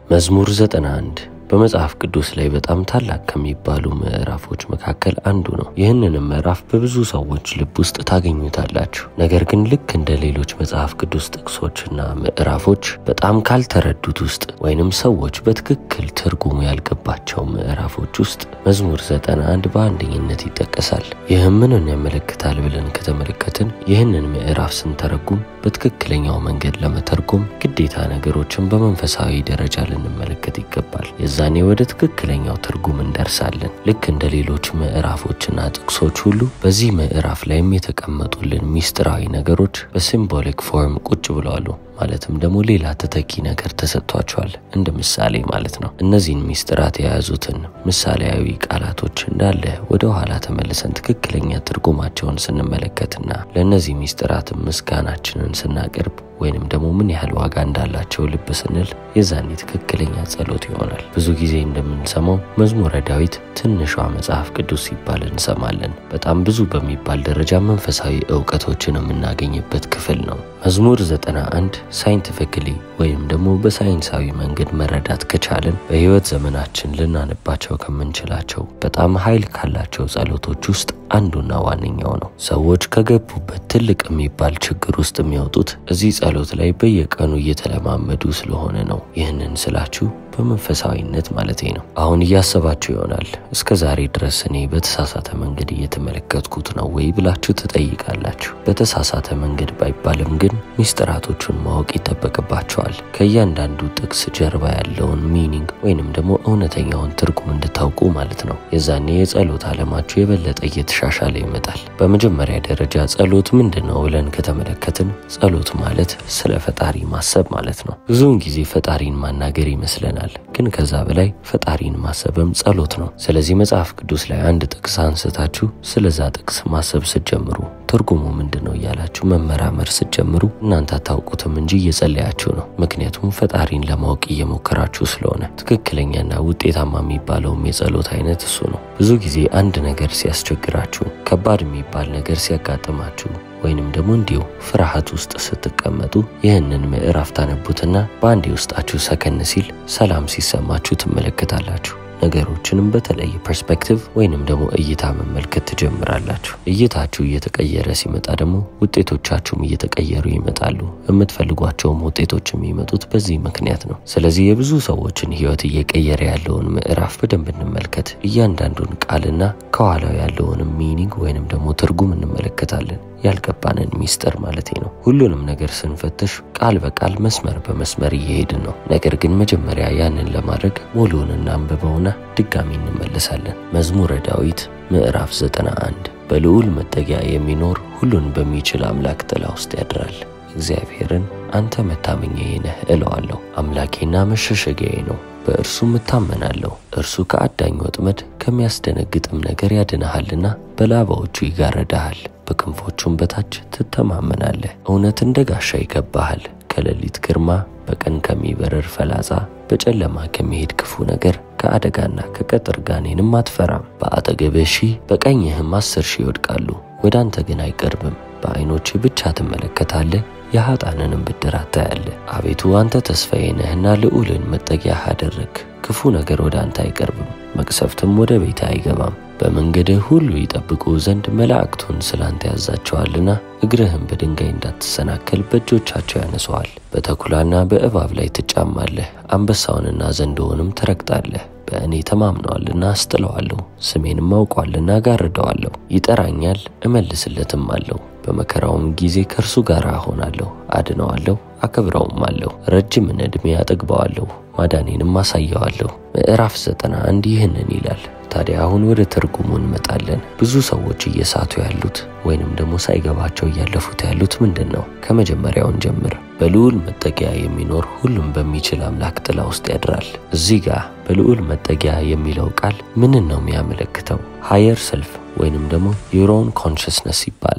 መዝሙር 91 በመጽሐፍ ቅዱስ ላይ በጣም ታላቅ ከሚባሉ ምዕራፎች መካከል አንዱ ነው። ይህንንም ምዕራፍ በብዙ ሰዎች ልብ ውስጥ ታገኙታላችሁ። ነገር ግን ልክ እንደ ሌሎች መጽሐፍ ቅዱስ ጥቅሶችና ምዕራፎች በጣም ካልተረዱት ውስጥ ወይንም ሰዎች በትክክል ትርጉሙ ያልገባቸው ምዕራፎች ውስጥ መዝሙር 91 በአንደኝነት ይጠቀሳል። ይህም ምንን ያመለክታል ብለን ከተመለከትን ይህንን ምዕራፍ ስንተረጉም በትክክለኛው መንገድ ለመተርጎም ግዴታ ነገሮችን በመንፈሳዊ ደረጃ ልንመለከት ይገባል። የዛኔ ወደ ትክክለኛው ትርጉም እንደርሳለን። ልክ እንደ ሌሎች ምዕራፎችና ጥቅሶች ሁሉ በዚህ ምዕራፍ ላይም የተቀመጡልን ሚስጥራዊ ነገሮች በሲምቦሊክ ፎርም ቁጭ ብለዋሉ። ማለትም ደግሞ ሌላ ተተኪ ነገር ተሰጥቷቸዋል። እንደ ምሳሌ ማለት ነው። እነዚህን ሚስጥራት የያዙትን ምሳሌያዊ ቃላቶች እንዳለ ወደ ኋላ ተመልሰን ትክክለኛ ትርጉማቸውን ስንመለከትና ለእነዚህ ሚስጥራትን ምስጋናችንን ስናቀርብ ወይንም ደግሞ ምን ያህል ዋጋ እንዳላቸው ልብ ስንል የዛኔ ትክክለኛ ጸሎት ይሆናል። ብዙ ጊዜ እንደምንሰማው መዝሙረ ዳዊት ትንሿ መጽሐፍ ቅዱስ ሲባል እንሰማለን። በጣም ብዙ በሚባል ደረጃ መንፈሳዊ እውቀቶችን የምናገኝበት ክፍል ነው። መዝሙር 91 ሳይንቲፊክሊ ወይም ደግሞ በሳይንሳዊ መንገድ መረዳት ከቻለን በሕይወት ዘመናችን ልናነባቸው ከምንችላቸው በጣም ኃይል ካላቸው ጸሎቶች ውስጥ አንዱና ዋነኛው ነው። ሰዎች ከገቡበት ትልቅ የሚባል ችግር ውስጥ የሚወጡት እዚህ ጸሎት ላይ በየቀኑ እየተለማመዱ ስለሆነ ነው። ይህንን ስላችሁ በመንፈሳዊነት ማለቴ ነው። አሁን እያሰባችሁ ይሆናል እስከ ዛሬ ድረስ እኔ በተሳሳተ መንገድ እየተመለከትኩት ነው ወይ ብላችሁ ትጠይቃላችሁ። በተሳሳተ መንገድ ባይባልም ግን ሚስጥራቶቹን ማወቅ ይጠበቅባቸዋል። ከእያንዳንዱ ጥቅስ ጀርባ ያለውን ሚኒንግ ወይንም ደግሞ እውነተኛውን ትርጉም እንድታውቁ ማለት ነው። የዛኔ የጸሎት ዓለማችሁ የበለጠ እየተሻሻለ ይመጣል። በመጀመሪያ ደረጃ ጸሎት ምንድን ነው ብለን ከተመለከትን ጸሎት ማለት ስለ ፈጣሪ ማሰብ ማለት ነው። ብዙውን ጊዜ ፈጣሪን ማናገር ይመስለናል ግን ከዛ በላይ ፈጣሪን ማሰብም ጸሎት ነው። ስለዚህ መጽሐፍ ቅዱስ ላይ አንድ ጥቅስ አንስታችሁ ስለዛ ጥቅስ ማሰብ ስትጀምሩ ትርጉሙ ምንድን ነው እያላችሁ መመራመር ስትጀምሩ እናንተ አታውቁትም እንጂ እየጸለያችሁ ነው። ምክንያቱም ፈጣሪን ለማወቅ እየሞከራችሁ ስለሆነ። ትክክለኛና ውጤታማ የሚባለውም የጸሎት አይነት እሱ ነው። ብዙ ጊዜ አንድ ነገር ሲያስቸግራችሁ፣ ከባድ የሚባል ነገር ሲያጋጥማችሁ ወይንም ደግሞ እንዲሁ ፍርሃት ውስጥ ስትቀመጡ ይህንን ምዕራፍ ታነቡትና በአንዴ ውስጣችሁ ሰከን ሲል ሰላም ሲሰማችሁ ትመለከታላችሁ። ነገሮችንም በተለየ ፐርስፔክቲቭ ወይንም ደግሞ እይታ መመልከት ትጀምራላችሁ። እይታችሁ እየተቀየረ ሲመጣ ደግሞ ውጤቶቻችሁም እየተቀየሩ ይመጣሉ። የምትፈልጓቸውም ውጤቶች የሚመጡት በዚህ ምክንያት ነው። ስለዚህ የብዙ ሰዎችን ሕይወት እየቀየረ ያለውን ምዕራፍ በደንብ እንመልከት። እያንዳንዱን ቃልና ከኋላው ያለውንም ሚኒንግ ወይንም ደግሞ ትርጉም እንመለከታለን። ያልገባንን ሚስጥር ማለት ነው። ሁሉንም ነገር ስንፈትሽ ቃል በቃል መስመር በመስመር እየሄድን ነው። ነገር ግን መጀመሪያ ያንን ለማድረግ ሙሉውን እናንብበውና ድጋሚ እንመለሳለን። መዝሙረ ዳዊት ምዕራፍ 91 በልዑል መጠጊያ የሚኖር ሁሉን በሚችል አምላክ ጥላ ውስጥ ያድራል። እግዚአብሔርን አንተ መታመኛዬ ነህ እለዋለሁ። አምላኬና መሸሸጊያዬ ነው፣ በእርሱም እታመናለሁ። እርሱ ከአዳኝ ወጥመድ ከሚያስደነግጥም ነገር ያድንሃልና በላባዎቹ ይጋረዳሃል፣ በክንፎቹም በታች ትተማመናለህ። እውነት እንደ ጋሻ ይገባሃል፣ ከሌሊት ግርማ፣ በቀን ከሚበረር ፈላጻ፣ በጨለማ ከሚሄድ ክፉ ነገር ከአደጋና ከቀትር ጋኔንም አትፈራም። በአጠገብህ ሺህ በቀኝህም አስር ሺህ ይወድቃሉ፣ ወደ አንተ ግን አይቀርብም። በዐይኖችህ ብቻ ትመለከታለህ የኃጣንንም ብድራት ታያለህ። አቤቱ አንተ ተስፋዬ ነህና ልዑልን መጠጊያህ አደረግ። ክፉ ነገር ወደ አንተ አይቀርብም፣ መቅሰፍትም ወደ ቤት አይገባም። በመንገድህ ሁሉ ይጠብቁ ዘንድ መላእክቱን ስለ አንተ ያዛቸዋልና እግርህም በድንጋይ እንዳትሰናከል በእጆቻቸው ያነሰዋል። በተኩላና በእባብ ላይ ትጫማለህ፣ አንበሳውንና ዘንዶውንም ትረግጣለህ። በእኔ ተማምነዋልና አስጥለዋለሁ፣ ስሜንም አውቋልና ጋርደዋለሁ። ይጠራኛል እመልስለትም አለሁ በመከራውም ጊዜ ከእርሱ ጋር እሆናለሁ፣ አድነዋለሁ፣ አከብረውም አለሁ። ረጅምን ዕድሜ አጠግበዋለሁ፣ ማዳኔንም አሳየዋለሁ። ምዕራፍ ዘጠና አንድ ይህንን ይላል። ታዲያ አሁን ወደ ትርጉሙ እንመጣለን። ብዙ ሰዎች እየሳቱ ያሉት ወይንም ደግሞ ሳይገባቸው እያለፉት ያሉት ምንድን ነው? ከመጀመሪያውን ጀምር። በልዑል መጠጊያ የሚኖር ሁሉም በሚችል አምላክ ጥላ ውስጥ ያድራል። እዚህ ጋር በልዑል መጠጊያ የሚለው ቃል ምንን ነው የሚያመለክተው? ሃየር ሰልፍ ወይንም ደግሞ ዩሮን ኮንሽስነስ ይባላል።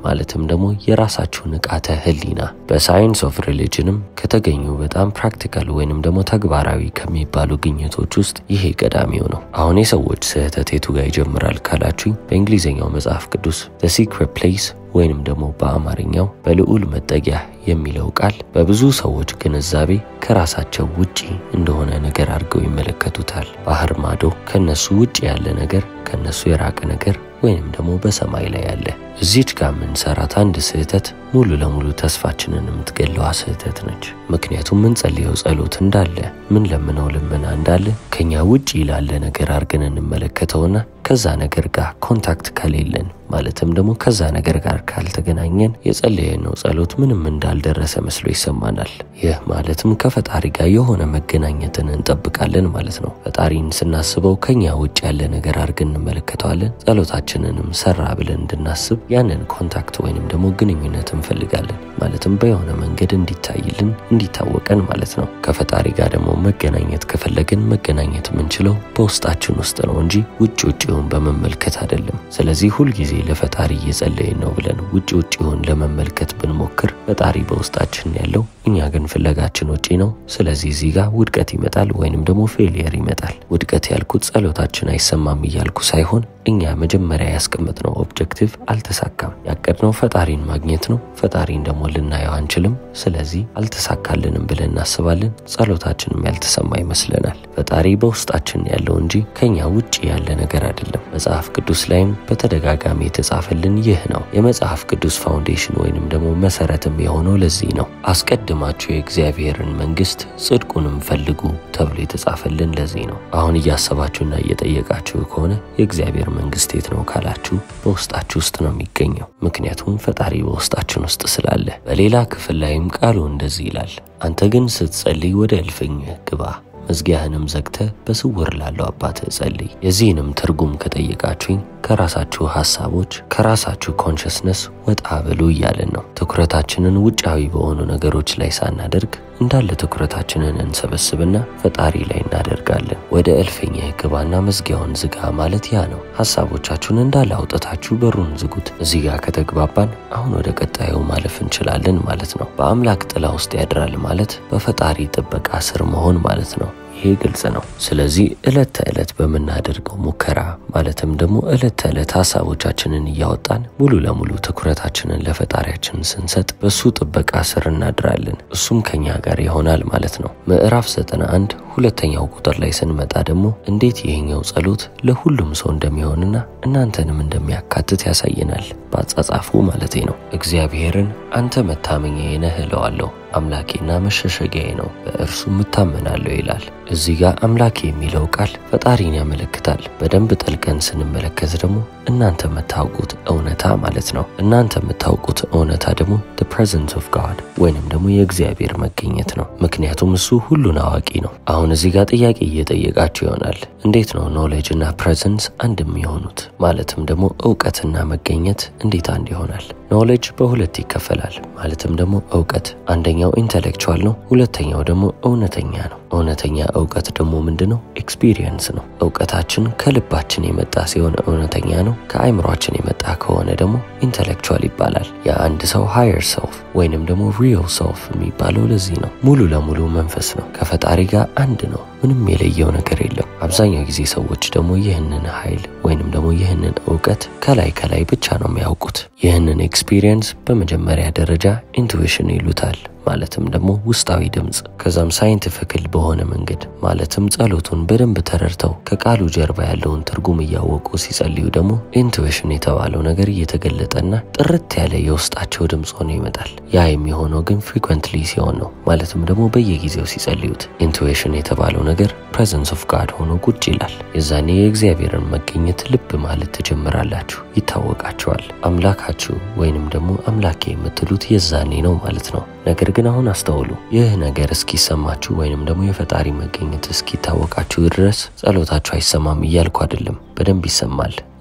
ማለትም ደግሞ የራሳችሁ ንቃተ ህሊና በሳይንስ ኦፍ ሪሊጅንም ከተገኙ በጣም ፕራክቲካል ወይንም ደግሞ ተግባራዊ ከሚባሉ ግኝቶች ውስጥ ይሄ ቀዳሚው ነው። አሁን የሰዎች ስህተት የቱ ጋር ይጀምራል ካላችሁኝ በእንግሊዝኛው መጽሐፍ ቅዱስ ዘ ሲክሬት ፕሌስ ወይንም ደግሞ በአማርኛው በልዑል መጠጊያ የሚለው ቃል በብዙ ሰዎች ግንዛቤ ከራሳቸው ውጪ እንደሆነ ነገር አድርገው ይመለከቱታል። ባህር ማዶ ከነሱ ውጪ ያለ ነገር፣ ከነሱ የራቀ ነገር ወይንም ደግሞ በሰማይ ላይ ያለ። እዚች ጋር የምንሰራት አንድ ስህተት ሙሉ ለሙሉ ተስፋችንን የምትገለዋ ስህተት ነች። ምክንያቱም ምንጸልየው ጸሎት እንዳለ ምን ለምነው ልመና እንዳለ ከኛ ውጭ ላለ ነገር አድርገን እንመለከተውና ከዛ ነገር ጋር ኮንታክት ከሌለን ማለትም ደግሞ ከዛ ነገር ጋር ካልተገናኘን የጸለየነው ጸሎት ምንም እንዳልደረሰ መስሎ ይሰማናል። ይህ ማለትም ከፈጣሪ ጋር የሆነ መገናኘትን እንጠብቃለን ማለት ነው። ፈጣሪን ስናስበው ከኛ ውጭ ያለ ነገር አድርገን እንመለከተዋለን። ጸሎታችንንም ሰራ ብለን እንድናስብ ያንን ኮንታክት ወይንም ደግሞ ግንኙነት እንፈልጋለን። ማለትም በየሆነ መንገድ እንዲታይልን እንዲታወቀን ማለት ነው። ከፈጣሪ ጋር ደግሞ መገናኘት ከፈለግን መገናኘት የምንችለው በውስጣችን ውስጥ ነው እንጂ ውጭ ውጭውን በመመልከት አይደለም። ስለዚህ ሁልጊዜ ለፈጣሪ እየጸለይን ነው ብለን ውጭ ውጭውን ለመመልከት ብንሞክር ፈጣሪ በውስጣችን ያለው እኛ ግን ፍለጋችን ውጪ ነው። ስለዚህ እዚህ ጋር ውድቀት ይመጣል ወይንም ደግሞ ፌሊየር ይመጣል። ውድቀት ያልኩት ጸሎታችን አይሰማም እያልኩ ሳይሆን እኛ መጀመሪያ ያስቀመጥነው ኦብጀክቲቭ አልተሳካም። ያቀድነው ፈጣሪን ማግኘት ነው። ፈጣሪን ደግሞ ልናየው አንችልም። ስለዚህ አልተሳካልንም ብለን እናስባለን። ጸሎታችንም ያልተሰማ ይመስለናል። ፈጣሪ በውስጣችን ያለው እንጂ ከኛ ውጭ ያለ ነገር አይደለም። መጽሐፍ ቅዱስ ላይም በተደጋጋሚ የተጻፈልን ይህ ነው። የመጽሐፍ ቅዱስ ፋውንዴሽን ወይንም ደግሞ መሰረትም የሆነው ለዚህ ነው። አስቀድማችሁ የእግዚአብሔርን መንግስት ጽድቁንም ፈልጉ ተብሎ የተጻፈልን ለዚህ ነው። አሁን እያሰባችሁና እየጠየቃችሁ ከሆነ የእግዚአብሔር መንግስት የት ነው ካላችሁ በውስጣችሁ ውስጥ ነው የሚገኘው። ምክንያቱም ፈጣሪ በውስጣችን ውስጥ ስላለ። በሌላ ክፍል ላይም ቃሉ እንደዚህ ይላል፣ አንተ ግን ስትጸልይ ወደ እልፍኝህ ግባ መዝጊያህንም ዘግተህ በስውር ላለው አባትህ ጸልይ። የዚህንም ትርጉም ከጠየቃችሁኝ ከራሳችሁ ሀሳቦች ከራሳችሁ ኮንሽስነስ ወጣ ብሉ እያለን ነው። ትኩረታችንን ውጫዊ በሆኑ ነገሮች ላይ ሳናደርግ እንዳለ ትኩረታችንን እንሰበስብና ፈጣሪ ላይ እናደርጋለን። ወደ እልፍኝህ ግባና መዝጊያውን ዝጋ ማለት ያ ነው። ሀሳቦቻችሁን እንዳለ አውጥታችሁ በሩን ዝጉት። እዚህ ጋር ከተግባባን አሁን ወደ ቀጣዩ ማለፍ እንችላለን ማለት ነው። በአምላክ ጥላ ውስጥ ያድራል ማለት በፈጣሪ ጥበቃ ስር መሆን ማለት ነው። ይሄ ግልጽ ነው። ስለዚህ ዕለት ተዕለት በምናደርገው ሙከራ ማለትም ደግሞ ዕለት ተዕለት ሀሳቦቻችንን እያወጣን ሙሉ ለሙሉ ትኩረታችንን ለፈጣሪያችን ስንሰጥ በሱ ጥበቃ ስር እናድራለን። እሱም ከኛ ጋር ይሆናል ማለት ነው። ምዕራፍ 91 ሁለተኛው ቁጥር ላይ ስንመጣ ደግሞ እንዴት ይሄኛው ጸሎት ለሁሉም ሰው እንደሚሆንና እናንተንም እንደሚያካትት ያሳየናል። በአጻጻፉ ማለቴ ነው። እግዚአብሔርን አንተ መታመኛዬ ነህ እለዋለሁ አምላኬና መሸሸጊያዬ ነው፣ በእርሱም እታመናለሁ ይላል። እዚህ ጋር አምላኬ የሚለው ቃል ፈጣሪን ያመለክታል። በደንብ ጠልቀን ስንመለከት ደግሞ እናንተ የምታውቁት እውነታ ማለት ነው። እናንተ የምታውቁት እውነታ ደግሞ the presence of God ወይንም ደግሞ የእግዚአብሔር መገኘት ነው። ምክንያቱም እሱ ሁሉን አዋቂ ነው። አሁን እዚህ ጋር ጥያቄ እየጠየቃችሁ ይሆናል። እንዴት ነው ኖሌጅ እና ፕሬዘንስ አንድ የሚሆኑት? ማለትም ደግሞ እውቀትና መገኘት እንዴት አንድ ይሆናል? ኖሌጅ በሁለት ይከፈላል። ማለትም ደግሞ እውቀት አንደኛው ኢንተሌክቹዋል ነው፣ ሁለተኛው ደግሞ እውነተኛ ነው። እውነተኛ እውቀት ደግሞ ምንድን ነው? ኤክስፒሪየንስ ነው። እውቀታችን ከልባችን የመጣ ሲሆን እውነተኛ ነው። ከአይምሯችን የመጣ ከሆነ ደግሞ ኢንተሌክቹዋል ይባላል። የአንድ ሰው ሃየር ሰልፍ ወይንም ደግሞ ሪል ሰልፍ የሚባለው ለዚህ ነው። ሙሉ ለሙሉ መንፈስ ነው። ከፈጣሪ ጋር አንድ ነው። ምንም የለየው ነገር የለም። አብዛኛው ጊዜ ሰዎች ደግሞ ይህንን ኃይል ወይንም ደግሞ ይህንን እውቀት ከላይ ከላይ ብቻ ነው የሚያውቁት። ይህንን ኤክስፒሪየንስ በመጀመሪያ ደረጃ ኢንቱዊሽን ይሉታል። ማለትም ደግሞ ውስጣዊ ድምፅ። ከዛም ሳይንቲፊክል በሆነ መንገድ ማለትም ጸሎቱን በደንብ ተረድተው ከቃሉ ጀርባ ያለውን ትርጉም እያወቁ ሲጸልዩ ደግሞ ኢንቱዊሽን የተባለው ነገር እየተገለጠና ጥርት ያለ የውስጣቸው ድምፅ ሆኖ ይመጣል። ያ የሚሆነው ግን ፍሪኩዌንትሊ ሲሆን ነው። ማለትም ደግሞ በየጊዜው ሲጸልዩት ኢንቱዊሽን የተባለው ነገር ፕሬዘንስ ኦፍ ጋድ ሆኖ ቁጭ ይላል። የዛኔ የእግዚአብሔርን መገኘት ልብ ማለት ትጀምራላችሁ፣ ይታወቃችኋል። አምላካችሁ ወይንም ደግሞ አምላኬ የምትሉት የዛኔ ነው ማለት ነው። ነገር ግን አሁን አስተውሉ። ይህ ነገር እስኪሰማችሁ ወይንም ደግሞ የፈጣሪ መገኘት እስኪታወቃችሁ ድረስ ጸሎታችሁ አይሰማም እያልኩ አይደለም። በደንብ ይሰማል።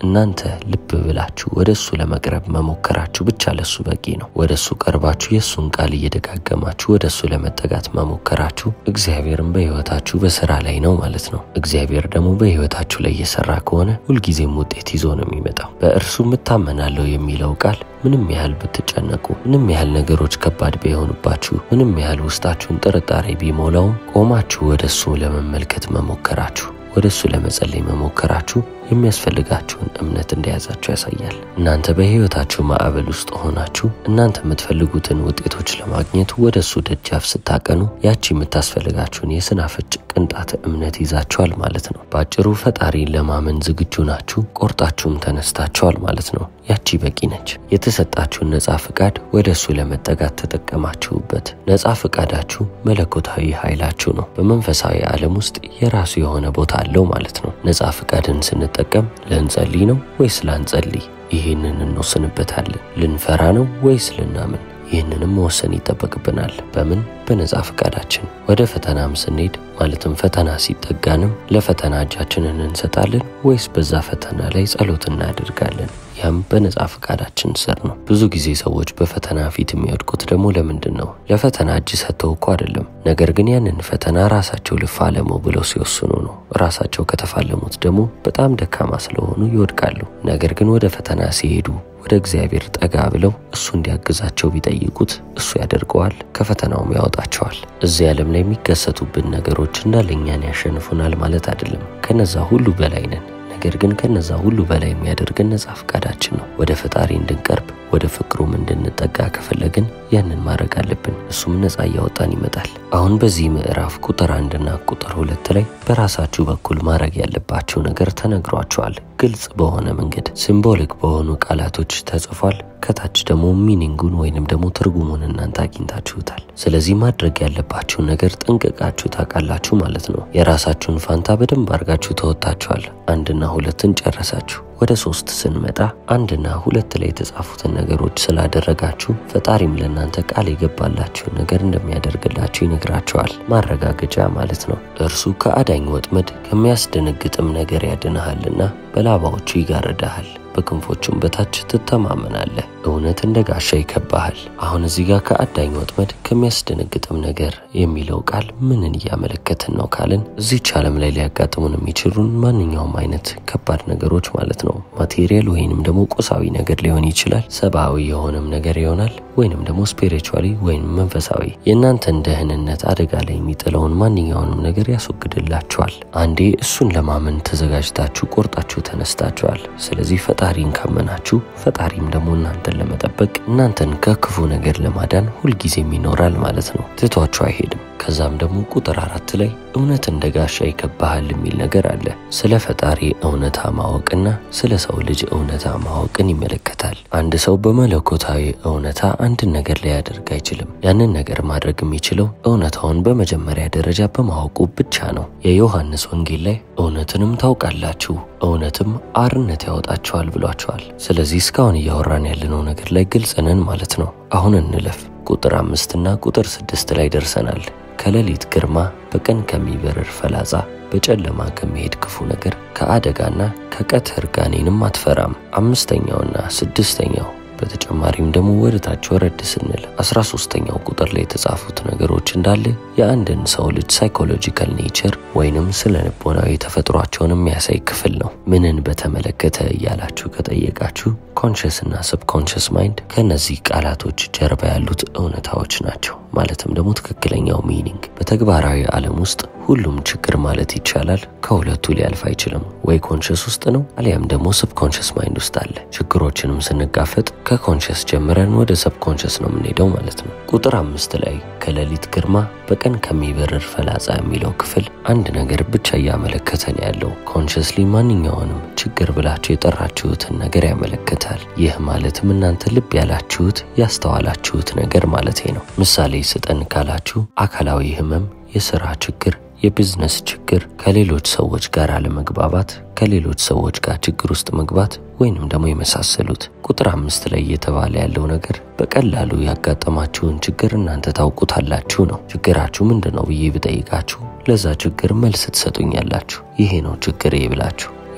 እናንተ ልብ ብላችሁ ወደ እሱ ለመቅረብ መሞከራችሁ ብቻ ለሱ በቂ ነው። ወደ እሱ ቀርባችሁ የእሱን ቃል እየደጋገማችሁ ወደ እሱ ለመጠጋት መሞከራችሁ እግዚአብሔርን በሕይወታችሁ በስራ ላይ ነው ማለት ነው። እግዚአብሔር ደግሞ በሕይወታችሁ ላይ እየሰራ ከሆነ ሁልጊዜም ውጤት ይዞ ነው የሚመጣው። በእርሱ እታመናለሁ የሚለው ቃል ምንም ያህል ብትጨነቁ፣ ምንም ያህል ነገሮች ከባድ ቢሆኑባችሁ፣ ምንም ያህል ውስጣችሁን ጥርጣሬ ቢሞላውም ቆማችሁ ወደ እሱ ለመመልከት መሞከራችሁ ወደ እሱ ለመጸለይ መሞከራችሁ የሚያስፈልጋችሁን እምነት እንደያዛችሁ ያሳያል። እናንተ በሕይወታችሁ ማዕበል ውስጥ ሆናችሁ እናንተ የምትፈልጉትን ውጤቶች ለማግኘት ወደ እሱ ደጃፍ ስታቀኑ ያቺ የምታስፈልጋችሁን የስናፍጭ ቅንጣት እምነት ይዛችኋል ማለት ነው። በአጭሩ ፈጣሪን ለማመን ዝግጁ ናችሁ፣ ቆርጣችሁም ተነስታችኋል ማለት ነው። ያቺ በቂ ነች። የተሰጣችሁን ነፃ ፍቃድ ወደ እሱ ለመጠጋት ተጠቀማችሁበት። ነፃ ፍቃዳችሁ መለኮታዊ ኃይላችሁ ነው። በመንፈሳዊ ዓለም ውስጥ የራሱ የሆነ ቦታ አለው ማለት ነው። ነፃ ፍቃድን ስንጠቀም ልንጸልይ ነው ወይስ ላንጸልይ? ይህንን እንወስንበታለን። ልንፈራ ነው ወይስ ልናምን? ይህንንም መወሰን ይጠበቅብናል። በምን በነፃ ፍቃዳችን። ወደ ፈተናም ስንሄድ ማለትም ፈተና ሲጠጋንም ለፈተና እጃችንን እንሰጣለን ወይስ በዛ ፈተና ላይ ጸሎት እናደርጋለን? ያም በነፃ ፍቃዳችን ስር ነው። ብዙ ጊዜ ሰዎች በፈተና ፊት የሚወድቁት ደግሞ ለምንድን ነው? ለፈተና እጅ ሰጥተው እኮ አይደለም። ነገር ግን ያንን ፈተና ራሳቸው ልፋለመው ብለው ሲወስኑ ነው። ራሳቸው ከተፋለሙት ደግሞ በጣም ደካማ ስለሆኑ ይወድቃሉ። ነገር ግን ወደ ፈተና ሲሄዱ ወደ እግዚአብሔር ጠጋ ብለው እሱ እንዲያግዛቸው ቢጠይቁት እሱ ያደርገዋል፣ ከፈተናውም ያወጣቸዋል። እዚህ ዓለም ላይ የሚከሰቱብን ነገሮች እንዳለ እኛን ያሸንፉናል ማለት አይደለም። ከነዛ ሁሉ በላይ ነን። ነገር ግን ከነዛ ሁሉ በላይ የሚያደርገን ነፃ ፈቃዳችን ነው። ወደ ፈጣሪ እንድንቀርብ ወደ ፍቅሩም እንድንጠጋ ከፈለግን ያንን ማድረግ አለብን። እሱም ነፃ እያወጣን ይመጣል። አሁን በዚህ ምዕራፍ ቁጥር አንድና ቁጥር ሁለት ላይ በራሳችሁ በኩል ማድረግ ያለባችሁ ነገር ተነግሯችኋል። ግልጽ በሆነ መንገድ ሲምቦሊክ በሆኑ ቃላቶች ተጽፏል። ከታች ደግሞ ሚኒንጉን ወይንም ደግሞ ትርጉሙን እናንተ አግኝታችሁታል። ስለዚህ ማድረግ ያለባችሁን ነገር ጠንቅቃችሁ ታውቃላችሁ ማለት ነው። የራሳችሁን ፋንታ በደንብ አድርጋችሁ ተወጥታችኋል። አንድና ሁለትን ጨረሳችሁ። ወደ ሶስት ስንመጣ አንድና ሁለት ላይ የተጻፉትን ነገሮች ስላደረጋችሁ ፈጣሪም ለእናንተ ቃል የገባላችሁን ነገር እንደሚያደርግላችሁ ይነግራችኋል። ማረጋገጫ ማለት ነው። እርሱ ከአዳኝ ወጥመድ ከሚያስደነግጥም ነገር ያድንሃልና በላባዎቹ ይጋርድሃል በክንፎቹም በታች ትተማመናለህ። እውነት እንደ ጋሻ ይከባሃል። አሁን እዚህ ጋር ከአዳኝ ወጥመድ ከሚያስደነግጥም ነገር የሚለው ቃል ምንን እያመለከትን ነው ካልን እዚች ዓለም ላይ ሊያጋጥሙን የሚችሉን ማንኛውም አይነት ከባድ ነገሮች ማለት ነው። ማቴሪያል ወይንም ደግሞ ቁሳዊ ነገር ሊሆን ይችላል። ሰብአዊ የሆነም ነገር ይሆናል፣ ወይንም ደግሞ ስፒሪቹዋሊ ወይም መንፈሳዊ የእናንተን ደህንነት አደጋ ላይ የሚጥለውን ማንኛውንም ነገር ያስወግድላችኋል። አንዴ እሱን ለማመን ተዘጋጅታችሁ ቆርጣችሁ ተነስታችኋል። ስለዚህ ፈጣሪን ካመናችሁ ፈጣሪም ደግሞ እናንተን ለመጠበቅ እናንተን ከክፉ ነገር ለማዳን ሁልጊዜም ይኖራል ማለት ነው። ትቷችሁ አይሄድም። ከዛም ደግሞ ቁጥር አራት ላይ እውነት እንደ ጋሻ ይከባሃል የሚል ነገር አለ። ስለ ፈጣሪ እውነታ ማወቅና ስለ ሰው ልጅ እውነታ ማወቅን ይመለከታል። አንድ ሰው በመለኮታዊ እውነታ አንድን ነገር ሊያደርግ አይችልም። ያንን ነገር ማድረግ የሚችለው እውነታውን በመጀመሪያ ደረጃ በማወቁ ብቻ ነው። የዮሐንስ ወንጌል ላይ እውነትንም ታውቃላችሁ እውነትም አርነት ያወጣቸዋል ብሏቸዋል። ስለዚህ እስካሁን እያወራን ያለነው ነገር ላይ ግልጽ ነን ማለት ነው። አሁን እንለፍ። ቁጥር አምስትና ቁጥር ስድስት ላይ ደርሰናል። ከሌሊት ግርማ፣ በቀን ከሚበርር ፈላጻ፣ በጨለማ ከሚሄድ ክፉ ነገር፣ ከአደጋና ከቀትር ጋኔንም አትፈራም። አምስተኛውና ስድስተኛው በተጨማሪም ደግሞ ወደ ታች ወረድ ስንል አስራ ሶስተኛው ቁጥር ላይ የተጻፉት ነገሮች እንዳለ የአንድን ሰው ልጅ ሳይኮሎጂካል ኔቸር ወይንም ስለ ልቦናዊ ተፈጥሯቸውን የሚያሳይ ክፍል ነው። ምንን በተመለከተ እያላችሁ ከጠየቃችሁ ኮንሽስ እና ሰብኮንሽስ ማይንድ ከእነዚህ ቃላቶች ጀርባ ያሉት እውነታዎች ናቸው። ማለትም ደግሞ ትክክለኛው ሚኒንግ በተግባራዊ ዓለም ውስጥ ሁሉም ችግር ማለት ይቻላል ከሁለቱ ሊያልፍ አይችልም። ወይ ኮንሽስ ውስጥ ነው አሊያም ደግሞ ሰብኮንሽስ ማይንድ ውስጥ አለ። ችግሮችንም ስንጋፈጥ ከኮንሽስ ጀምረን ወደ ሰብኮንሽስ ነው የምንሄደው ማለት ነው። ቁጥር አምስት ላይ ከሌሊት ግርማ በቀን ከሚበርር ፈላጻ የሚለው ክፍል አንድ ነገር ብቻ እያመለከተን ያለው ኮንሽስሊ ማንኛውንም ችግር ብላችሁ የጠራችሁትን ነገር ያመለክታል። ይህ ማለትም እናንተ ልብ ያላችሁት ያስተዋላችሁት ነገር ማለት ነው። ምሳሌ ስጠን ካላችሁ አካላዊ ህመም፣ የስራ ችግር የቢዝነስ ችግር፣ ከሌሎች ሰዎች ጋር አለመግባባት፣ ከሌሎች ሰዎች ጋር ችግር ውስጥ መግባት ወይንም ደግሞ የመሳሰሉት። ቁጥር አምስት ላይ እየተባለ ያለው ነገር በቀላሉ ያጋጠማችሁን ችግር እናንተ ታውቁታላችሁ ነው። ችግራችሁ ምንድን ነው ብዬ ብጠይቃችሁ ለዛ ችግር መልስ ትሰጡኛላችሁ። ይሄ ነው ችግሬ ብላችሁ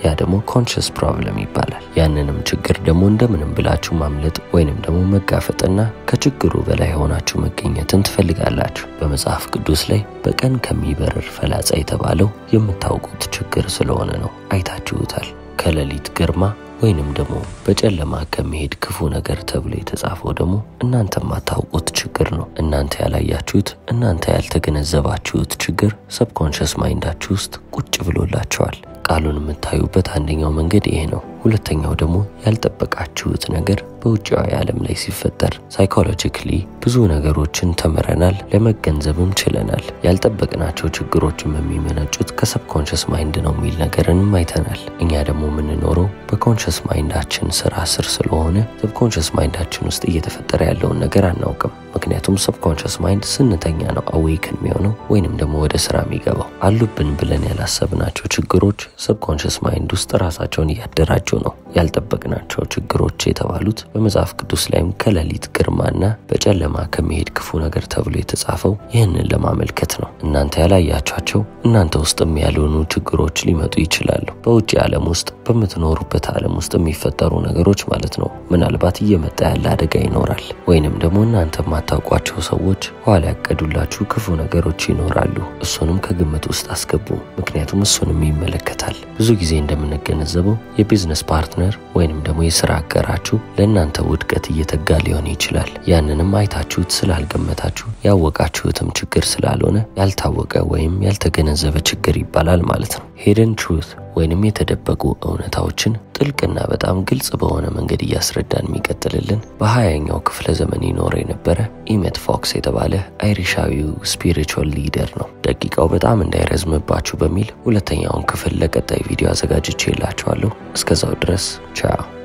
ያ ደግሞ ኮንሽስ ፕሮብለም ይባላል። ያንንም ችግር ደግሞ እንደምንም ብላችሁ ማምለጥ ወይንም ደግሞ መጋፈጥና ከችግሩ በላይ ሆናችሁ መገኘትን ትፈልጋላችሁ። በመጽሐፍ ቅዱስ ላይ በቀን ከሚበርር ፈላጻ የተባለው የምታውቁት ችግር ስለሆነ ነው። አይታችሁታል። ከሌሊት ግርማ ወይንም ደግሞ በጨለማ ከሚሄድ ክፉ ነገር ተብሎ የተጻፈው ደግሞ እናንተ የማታውቁት ችግር ነው። እናንተ ያላያችሁት፣ እናንተ ያልተገነዘባችሁት ችግር ሰብኮንሽስ ማይንዳችሁ ውስጥ ቁጭ ብሎላቸዋል። ቃሉን የምታዩበት አንደኛው መንገድ ይሄ ነው። ሁለተኛው ደግሞ ያልጠበቃችሁት ነገር በውጭያዊ ዓለም ላይ ሲፈጠር ሳይኮሎጂካሊ ብዙ ነገሮችን ተምረናል፣ ለመገንዘብም ችለናል። ያልጠበቅናቸው ችግሮችም የሚመነጩት ከሰብኮንሽስ ማይንድ ነው የሚል ነገርንም አይተናል። እኛ ደግሞ የምንኖረው በኮንሽስ ማይንዳችን ስራ ስር ስለሆነ ሰብኮንሽስ ማይንዳችን ውስጥ እየተፈጠረ ያለውን ነገር አናውቅም። ምክንያቱም ሰብኮንሽስ ማይንድ ስንተኛ ነው አዌይክን የሚሆነው ወይንም ደግሞ ወደ ስራ የሚገባው። አሉብን ብለን ያላሰብናቸው ችግሮች ሰብኮንሽስ ማይንድ ውስጥ ራሳቸውን እያደራጁ ነው። ያልጠበቅናቸው ችግሮች የተባሉት በመጽሐፍ ቅዱስ ላይም ከሌሊት ግርማና በጨለማ ከሚሄድ ክፉ ነገር ተብሎ የተጻፈው ይህንን ለማመልከት ነው። እናንተ ያላያቻቸው እናንተ ውስጥም ያልሆኑ ችግሮች ሊመጡ ይችላሉ። በውጭ ዓለም ውስጥ በምትኖሩበት ዓለም ውስጥ የሚፈጠሩ ነገሮች ማለት ነው። ምናልባት እየመጣ ያለ አደጋ ይኖራል። ወይንም ደግሞ እናንተ የማታውቋቸው ሰዎች ኋላ ያቀዱላችሁ ክፉ ነገሮች ይኖራሉ። እሱንም ከግምት ውስጥ አስገቡ። ምክንያቱም እሱንም ይመለከታል። ብዙ ጊዜ እንደምንገነዘበው የቢዝነስ ፓርትነር ወይንም ደግሞ የስራ አጋራችሁ ለእናንተ ውድቀት እየተጋ ሊሆን ይችላል። ያንንም አይታችሁት ስላልገመታችሁ ያወቃችሁትም ችግር ስላልሆነ ያልታወቀ ወይም ያልተገነዘበ ችግር ይባላል ማለት ነው። ሂድን ትሩት ወይንም የተደበቁ እውነታዎችን ጥልቅና በጣም ግልጽ በሆነ መንገድ እያስረዳን የሚቀጥልልን በሀያኛው ክፍለ ዘመን ይኖር የነበረ ኢሜት ፎክስ የተባለ አይሪሻዊው ስፒሪቹዋል ሊደር ነው። ደቂቃው በጣም እንዳይረዝምባችሁ በሚል ሁለተኛውን ክፍል ለቀጣይ ቪዲዮ አዘጋጅቼ የላችኋለሁ። እስከዛው ድረስ ቻው።